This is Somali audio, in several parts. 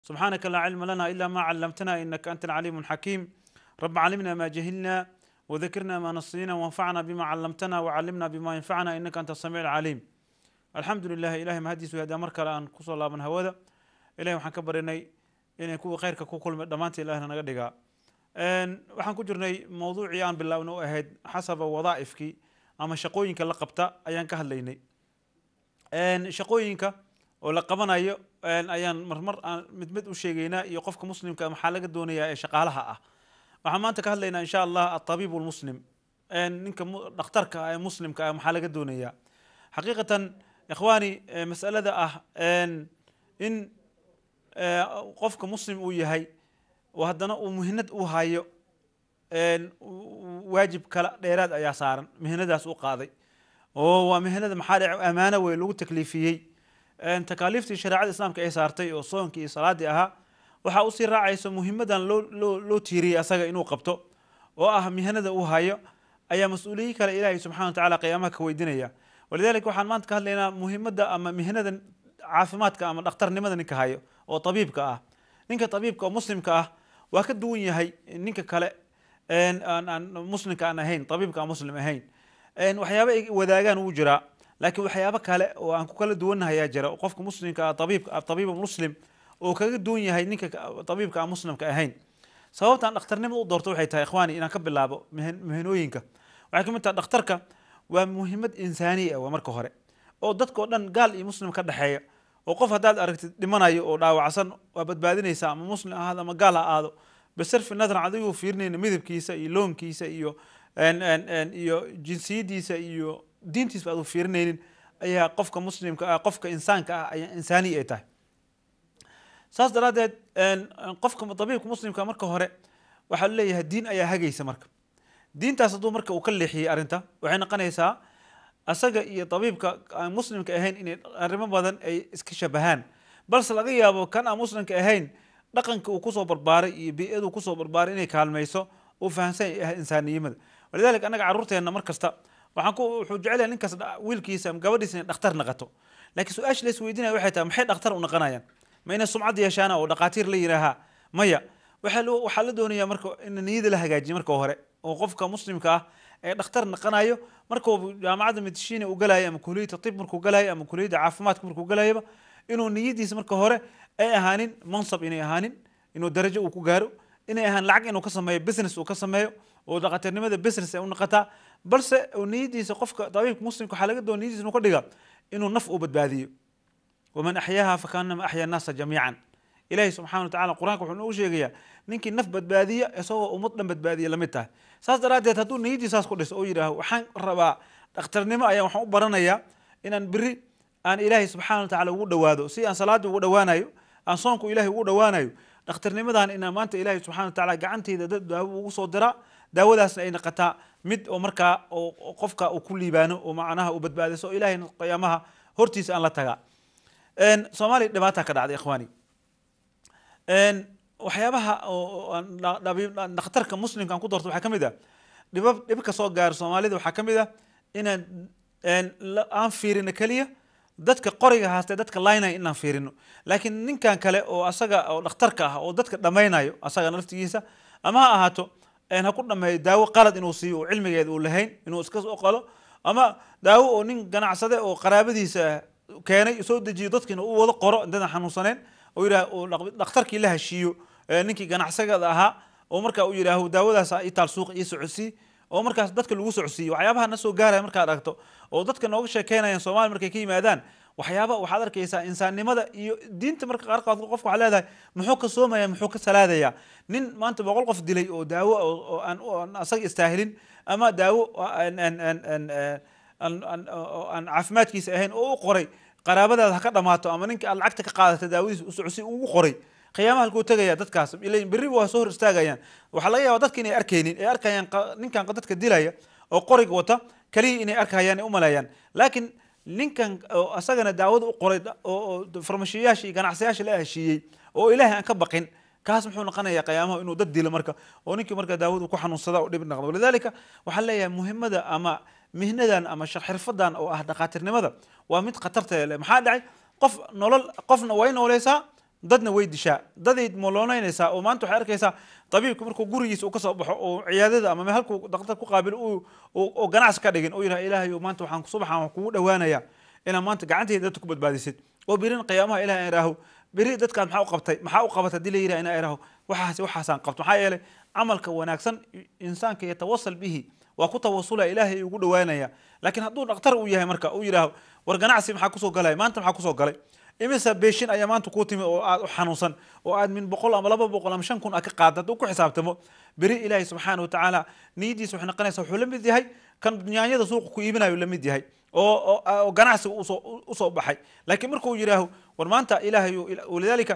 سبحانك لا علم لنا إلا ما علمتنا إنك أنت العليم الحكيم رب علمنا ما جهلنا وذكرنا ما نسينا وانفعنا بما علمتنا وعلمنا بما ينفعنا إنك أنت السميع العليم الحمد لله إلهي mahadiisu hadaa mar kale aan kusoo laaban hawada ilahay waxaan ka barinay inay kuwa khayrka ku kulmay dhammaanta ilahna naga dhigaa waxaan ku jirnay mawduucii aan bilaawna u ahayd xasaba wadaa'ifkii ama shaqooyinka la qabta ayaan ka hadlaynay shaqooyinka oo la qabanayo ayaan marmar aan mid mid u sheegaynaa iyo qofka muslimka maxaa laga doonayaa ee shaqaalaha ah waxaan maanta ka hadlaynaa insha allah atabiib lmuslim ninka dhakhtarka ah ee muslimka ah maxaa laga doonayaa xaqiiqatan ikhwaani masalada ah in qofka muslim uu yahay oo haddana uu muhinad u hayo waajib kala dheeraad ayaa saaran mihinadaas u qaaday oo waa mihinada maxaa dhe amaano wey lagu takliifiyey takaaliiftii shareecada islaamka ay saartay oo soonkii iyo salaadii ahaa waxaa usii raacaysa muhimadan loo loo loo tiiriyey asaga inuu qabto oo ah mihanada uu hayo ayaa mas-uuliyiin kale ilaahay subxana wa tacala qiyaamaha ka weydinaya walidalika waxaan maanta ka hadlaynaa muhimadda ama mihnada caafimaadka ama dhakhtarnimada ninka hayo oo tabiibka ah ninka tabiibka oo muslimka ah waa ka duwan yahay ninka kale aan muslimka aan ahayn tabiibka aan muslim ahayn waxyaaba ay wadaagaan wuu jiraa laakiin waxyaabo kale oo aan ku kala duwannahay ayaa jira qofka muslimka ah tabiib tabiiba muslim oo kaga duwan yahay ninka tabiibka aan muslimka ahayn sababtaan dhakhtarnimada u doorto waxay tahay ikhwaani inaan ka bilaabo mihinooyinka waxay kamid tahay dhakhtarka waa muhimad insaaniya waa marka hore oo dadkao dhan gaal iyo muslim ka dhexeeya oo qof haddaad aragtid dhimanayo oo dhaawacsan waa badbaadinaysa ama muslim ahaado ama gaal ha aado bisarfi nadran adigoo fiirinayna midabkiisa iyo loonkiisa iyo iyo jinsiyadiisa iyo diintiisba aadu fiirinaynin ayaa qofka muslimka ah qofka insaanka ah ayaa insaaniya ay tahay saas daraaddeed qofka tabiibka muslimka marka hore waxaa leeyahay diin ayaa hagaysa marka diintaas hadduu marka uu ka leexiyey arrinta waxay noqonaysaa asaga iyo tabiibka aan muslimka ahayn inay arrimo badan ay iska shabahaan balse laga yaabo kan aan muslimka ahayn dhaqanka uu kusoo barbaaray iyo bii-adu kusoo barbaaray inay kaalmayso uu fahamsan yahay insaaniyimada walidalika annaga carruurteenna mar kasta waxaan ku wuxuu jecel yahay ninkaas wiilkiisa ama gabadhiisa inay dhakhtar naqato laakiin su-aasha la isweydiinaya waxay tahay maxay dhakhtar u naqanayaan ma inay sumcad yeeshaana oo dhaqaatiir la yidhaahaa maya waxaa loo waxaa la doonayaa marka in niyada la hagaajiyo marka hore oo qofka muslimka ah ee dhakhtar naqanayo markuu jaamacadda medishiina uu galayo ama kuliyadda tib markuu galayo ama kuliyadda caafimaadka markuu galayaba inuu niyadiisa marka hore ay ahaanin mansab inay ahaanin inuu darajo uu ku gaaro inay ahaan lacag inuu ka sameeyo business uu ka sameeyo oo dhaqatirnimada business ay u naqataa balse niyadiisa qofka dabiibka muslimka waxaa laga doona niyadiisa inuu ka dhiga inuu naf uu badbaadiyo waman axyaaha fakaanama axya annaasa jamiican ilaahay subxana wa tacala qur-aanka wuxuu noogu sheegayaa ninkii naf badbaadiya isagoo ummad dhan badbaadiya lamid tahay saas daraaddeed hadduu niyadii saas ku dhiso oo yidhaaho waxaan rabaa dhakhtarnimo ayaan waxaan u baranayaa inaan beri aan ilaahay subxana wa tacala ugu dhawaado si aan salaadii ugu dhawaanayo aan soonku ilahay ugu dhawaanayo dhakhtarnimadan inaan maanta ilaahay subxana wa tacala gacanteyda dad daawo ugu soo diraa daawadaasna ay naqataa mid oo markaa oo qofka uu ku liibaano oo macnaha uu badbaadiso oo ilahay qiyaamaha hortiisa aan la tagaa soomaaliya dhibaata ka dhacday ikhwaani waxyaabaha dhakhtarka muslimka aan ku doorto waxaa ka mid ah dhibab dhib ka soo gaaro soomaalida waxaa ka mid ah inaan aan fiirino keliya dadka qoriga haastee dadka laynaya inaan fiirino laakiin ninkan kale oo asaga oo dhakhtarka ah oo dadka dhammaynayo asaga naftigiisa ama ha ahaato ha ku dhameeyo daawo qalad inuu siiyo oo cilmigeeda uu lahayn inuu iska soo qalo ama daawo oo nin ganacsade oo qaraabadiisa keenay soo dejiyo dadkiina u wada qoro intadan xanuunsaneen oo yidhaah dhakhtarkii la heshiiyo ninkii ganacsagada ahaa oo marka uu yidhaaho daawadaas itaal suuqa ii socodsii oo markaas dadka lagu socodsiiyo waxyaabaha na soo gaaraya markaad aragto oo dadka nooga sheekeynayaan soomaaliya markay ka yimaadaan waxyaaba waxaad arkaysaa insaannimada iyo diinta marka qaarkood qofka waxaa leedahay muxuu ka soomaya muxuu ka salaadaya nin maanta boqol qof dilay oo daawo oo aan asaga istaahilin ama daawo aan caafimaadkiisa ahayn oo u qoray qaraabadaada ha ka dhamaato ama ninka aad lacagta ka qaadata daawadiisa u socodsi ugu qoray qiyaamaha halkuu tegaya dadkaas ilain berri waa soo hor istaagayaan waxaa laga yaaba dadka inay arkaynin ay arkayaan ninkan dadka dilaya oo qoriga wata keliya inay arkayaan ay umaleeyaan laakiin ninkan asagana daawada u qoray oo farmashiyayaasha iyo ganacsayaasha la heshiiyey oo ilaahay aan ka baqin kaas muxuu noqonayaa qiyaamaha inuu dad dilo marka oo ninkii marka daawadu ku xanuunsada oo dhib noqdo walidalika waxaan leeyahay muhimada ama mihnadan ama xirfadan oo ah dhakaatirnimada waa mid khatarteeda leh maxaa dhacay qof nolol qofna way nooleysaa dadna way dishaa daday molooneynaysaa oo maanta waxay arkaysaa tabiibka markuu gurigiisa uu kasoo baxo oo ciyaadada ama halkuu daktar ku qaabilo oo ganacsi ka dhigin oo yidhaha ilaahay maanta waxaan subaxan kugu dhawaanaya inaa maanta gacantayda dadka ku badbaadisid oo birin qiyaamaha ilahay iraaho beri dadkaan maxaa u qabtay maxaa u qabatay hadii la yidhaha inaa iraaho waxaas waxaasaan qabto maxaa yeelay camalka wanaagsan insaanka yatawasal bihi waa ku tawasulaya ilaahay ugu dhawaanaya laakiin hadduu dhaktar uu yahay marka uu yidhaaho war ganacsi maxaa kusoo galay maanta maxaa kusoo galay imisa beeshin ayaa maanta kuu timi oo aad u xanuunsan oo aad min boqol ama laba boqol ama shan kun a ka qaada hadduu ku xisaabtamo beri ilaahay subxaana watacaala niyadiisa waxay noqonaysa wuxuu la mid yahay kan nyaanyada suuqa ku iibinayo la mid yahay oo oo ganacsiga usoo usoo baxay laakiin markuu yidhaaho war maanta ilaahay walidaalika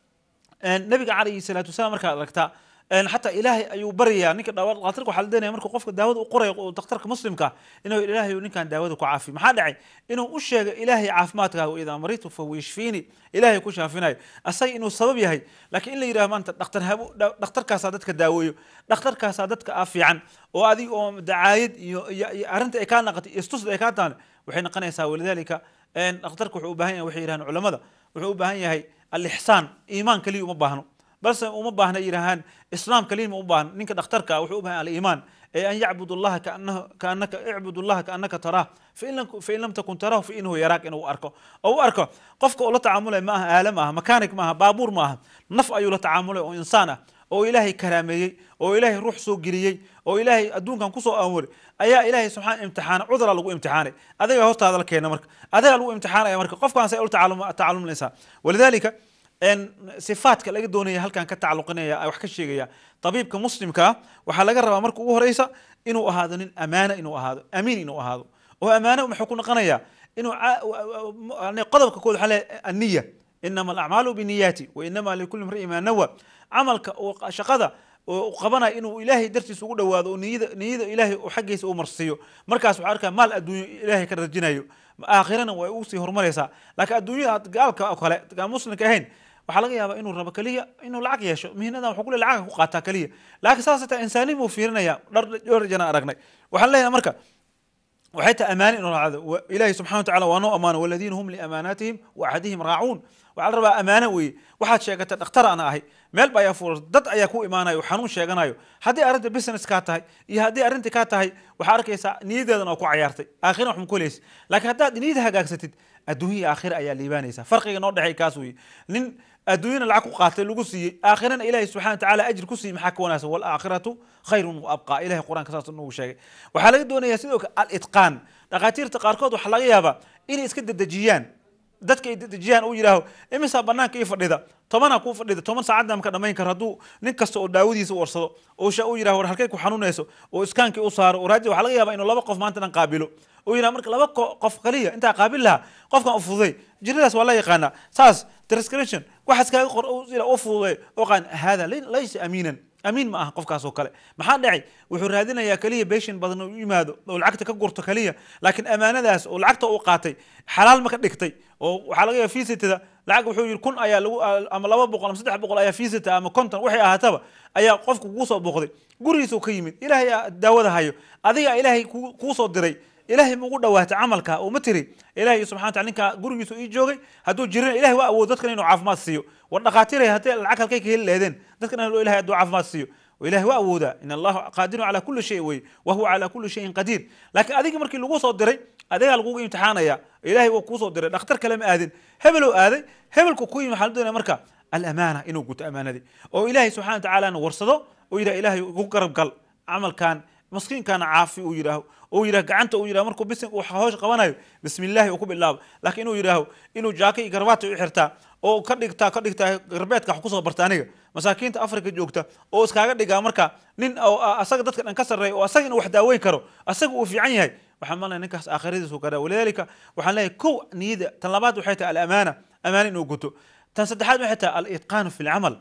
nabiga calayhi salaatu wasalaam markaad aragtaa xataa ilaahay ayuu baryayaa ninka daktarka waxaa la deenaya markuu qofka daawada u qorayo daktarka muslimka inuu ilaahay ninkan daawada ku caafiyo maxaa dhacay inuu u sheego ilaahay caafimaadkaaga idaa maritu fahuwa yashfiini ilaahay ku shaafinayo asaga inuu sabab yahay laakiin in la yidhaho maanta dhaktar habo dhakhtarkaasaa dadka daaweeyo dhakhtarkaasaa dadka a fiican oo adig oo dacaayad iyo iyo arrinta ay kaa naqatay iyo istusda ay kaa tahan waxay noqonaysaa walidaalika dhakhtarka wuxuu u baahan yahay waxay yidhahaan culamada wuxuu u baahan yahay alixsaan iimaan keliya uma baahno balse uma baahna yidhahaan islaam kaliya ma u baahna ninka dhakhtarka wuxuu u bahan aliimaan ee an yacbud allaha kaanaka icbud allaha kaanaka taraah fain lam takun tarahu fa inahu yaraak inuu arko oo u arko qofka uu la tacaamulay ma aha aala ma aha makanik ma aha baabuur ma aha naf ayuu la tacaamulay oo insaan ah oo ilaahay karaameeyey oo ilaahay ruux soo geliyey oo ilaahay adduunkan kusoo aamuri ayaa ilaahay subxaan imtixaana cudura lagu imtixaanay adiga hortaada la keena marka adiga lagu imtixaanaya marka qofkaan say ula tacalumlaysaa walidaalika sifaadka laga doonaya halkan ka tacaluqinaya wax ka sheegaya tabiibka muslimkaa waxaa laga rabaa marka ugu horeysa inuu ahaado nin amaana inuu ahaado amiin inuu ahaado oo amaano muxuu ku noqonaya inuu qodobka kood waxaa leeyahay anniya inama alacmaalu biniyaati wa inama likulli mri'in ma nawa camalka shaqada oo qabanaya inuu ilaahay dartiisa ugu dhawaado oo niyada niyada ilaahay oo xaggiisa uu marsiiyo markaas waxaa arkaa maal adduunyo ilaahay ka rajinayo aakhirana way ugu sii horumaraysaa laakiin adduunyada gaalka oo kale gaan muslimka ahayn waxaa laga yaabaa inuu rabo keliya inuu lacag yeesho mihnadan wuxuu kule lacagka ku qaataa keliya laakiin saas taa insaaniin buu fiirinaya dhowr jana aragnay waxaan leeyahay marka waxay tahay amaani inuu raacdo ilaahi subxana watacala waa noo amaano waladiina hum liamaanaatihim wa axadihim raacuun waxaa la rabaa amaano weeye waxaad sheegatay dhakhtar ana ahay meel ba ayaa fuuras dad ayaa ku imaanayo oo xanuun sheeganayo haddii arrinta business kaa tahay iyo haddii arrinta kaa tahay waxaa arkaysaa niyadeedan oo ku cayaartay aakhira wax ma kulaysa laakiin haddaad niyada hagaagsatid adduunya iyo aakhira ayaa liibaanaysa farqiga noo dhexay kaas weeye nin adduunyana lacag ku qaatay lagu siiyey aakhirana ilaahay subxana watacaala ajir ku siiyey maxaa ka wanaagsan walaakhiratu khayrun wa abqaa ilahay qur-aanka saas nagu sheegay waxaa laga doonayaa sidoo kale al-itqaan dhakhaatiirta qaarkood waxaa laga yaabaa inay iska dedejiyaan dadka ay dedejiyaan uu yidhaaho imisaa banaanka ii fadhida tobanaa kuu fadhida toban saacadda maka dhamayn karo hadduu nin kasta oo daawadiisa warsado oo sha uu yidhaho war halkay ku xanuunayso oo iskaankii u saaro oo raaji waxaa laga yaabaa inuu laba qof maanta dhan qaabilo oo yidhaha marka laba qof kaliya intaa qaabil lahaa qofkan u fududay jiradaas waa la yaqaanaa saas transcription waxaas kaaga qor u fududay oo qaan hada laysa amiinan amiin ma aha qofkaas oo kale maxaa dhacay wuxuu raadinayaa keliya beeshin badan u yimaado oo lacagta ka gurto keliya laakiin amaanadaas oo lacagta uu qaatay xalaal ma ka dhigtay oo waxaa laga yaaba fiisitada lacag wuxuu yidhi kun ayaa lagu ama laba boqol ama saddex boqol ayaa fiisita ama konton waxay ahaataba ayaa qofka kugu soo booqday gurigiisa ka yimid ilaahay daawada hayo adiga ilaahay kuu soo diray ilahay ma ugu dhawaatay camalka oo ma tiri ilahay subxana wataala ninkaa gurigiisu ii joogay hadduu jirina ilahay waa awood dadkan inuu caafimaad siiyo war dhakhaatiiray haddii lacag halkay ka heli leedeen dadkan inuu ilahay hadduu caafimaad siiyo ilahay waa awoodaa in allaha qaadirun calaa kulli shay wey wa huwa calaa kulli shayin qadiir laakiin adiga markii lagu soo diray adigaa lagugu imtixaanaya ilahay waa kuu soo diray dhakhtar kale ma aadin hebeloo aaday hebelku ku yimi waxaa la doonaya marka alamaana inuu guto amaanadii oo ilahay subxana watacaalana warsado oo yidhaha ilahay ugu garab gal camalkan maskiinkaana caafi uu yidhaaho oo yidhaho gacanta uu yidhaho markuu bis hoosh qabanayo bismi illaahi uu ku bilaabo laakiin inuu yidhaaho inuu jaaka iyo garbaata u xirtaa oo ka dhigtaa ka dhigtaa garbeedka wax kusoo barta aniga masaakiinta afrika joogta oo iskaaga dhigaa marka nin oo asaga dadka dhan ka sarreeya oo asaga inuu wax daaweyn karo asaga uu fiican yahay waxaan malnaya ninkaas aakhiradiisu kada walidaalika waxaan leeyahay kow niyada tan labaad waxay tahay alamaana amaana inuu guto tan saddexaad waxay tahay al-itqaanu fi lcamal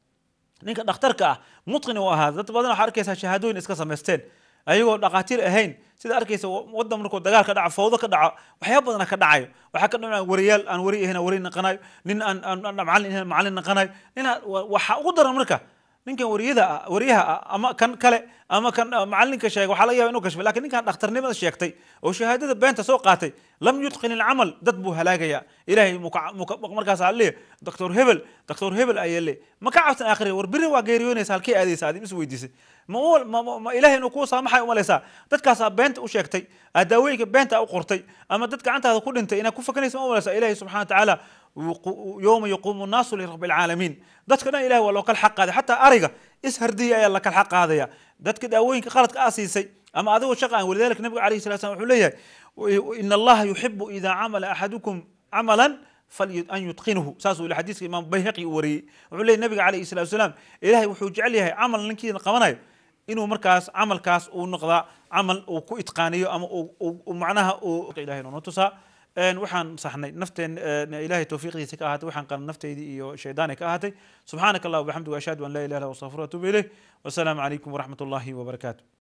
ninka dhakhtarka ah mutqin uu ahaa dad badan waxaa arkaysaa shahaadooyin iska samaysteen ayagoo dhakhaatiir ahayn sida arkaysa wadan markuu dagaal ka dhaco fawdo ka dhaco waxyaaba badana ka dhacayo waxaa ka dhacaya wariyaal aan wari ahayn wari naqanayo nin aan macallin ahayn macallin naqanayo nin waxa ugu daran marka ninkan wariyada ah wariyaha ah ama kan kale ama kan macalinka sheegay waxaa laga yaba inuu kashfay lakin ninkan dhakhtarnimada sheegtay oo shahaadada beenta soo qaatay lam yutqin ilcamal dad buu halaagaya ilahay markaas leeya doctor hebel doctor hebel ayaa le ma ka cabsan aakhire war biri waa geeriyoonaysa halkii aadaysa aad is weydiisay ma ilahay inuu kuu saamaxay umalaysaa dadkaasaa beenta u sheegtay aad daawooyinka beenta u qortay ama dad gacantaada ku dhintay inaad ku fakanaysa ma umalaysaa ilahay subxana wa tacaala yowma yaquumu nnaasu lirabi alcaalamiin dadka dhan ilahay waa loo kala xaq qaaday xataa ariga is hardiyay ayaa la kala xaq qaadaya dadka daawooyinka qaladka aa siisay ama adigoo shaqa aan walidalika nabiga alayhi salatu slam wuxuu leeyahay ina allaha yuxibu ida camala axadukum camalan an yutqinuhu saasuu ila xadiiska imaam bayhaqi uu wariyey wuxuu leeyahy nabiga alayhi salatu wasalaam ilahay wuxuu jecel yahay camal ninkiina qabanayo inuu markaas camalkaas uu noqdaa camal uu ku itqaaniyo ama macnaha uu ilahay noo tusaa waxaan saxnay nafteen ilahay tawfiiqdiisa ka ahaatay waxaan qalan nafteydii iyo shaydaani ka ahaatay subxaanaka allah wabixamdi ashhadu an laa ilaha illa astaqfiru atubu ilayh wasalaamu calaykum waraxmat ullahi wabarakaatu